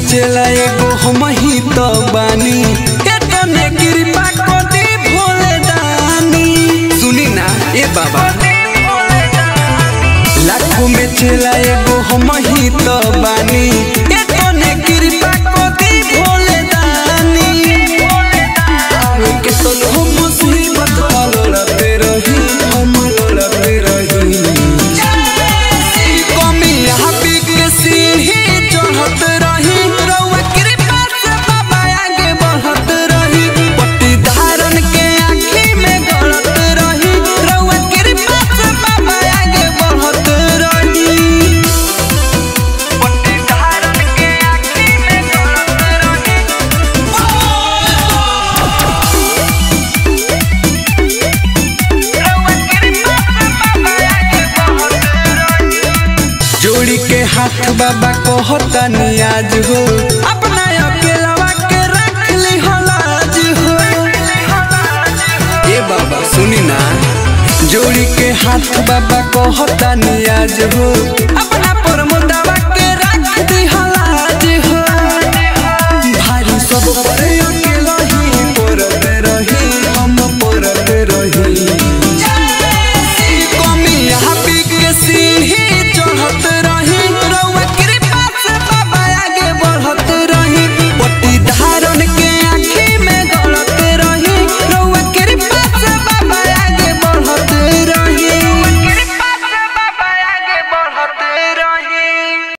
चला एगो हम ही तो बानी केतने कृपा को दी भोले दानी सुनी ना ए बाबा लाखों में चला एगो हम ही तो बानी केतने कृपा को दी भोले दानी आवे के तो हो मुसीबत लड़ते रही हम लड़ते रही कमी हबी के सीढ़ी चढ़त रही रउआ कृपा से बाबा आगे बढ़त रही पट्टी धारण के आँखी में गड़त रही रउआ कृपा से बाबा आगे बढ़त रही पट्टी धारण के आँखी में गड़त रही रउआ कृपा से बाबा आगे बढ़त रही जोड़ी के हाथ बाबा कहता नियाज हो अपना अकेलावा के रख ली हलाज हो ए बाबा सुनी ना जोड़ी के हाथ बाबा कहता नियाज हो अपना परमुदावा के रख दी हलाज हो भारी सब पर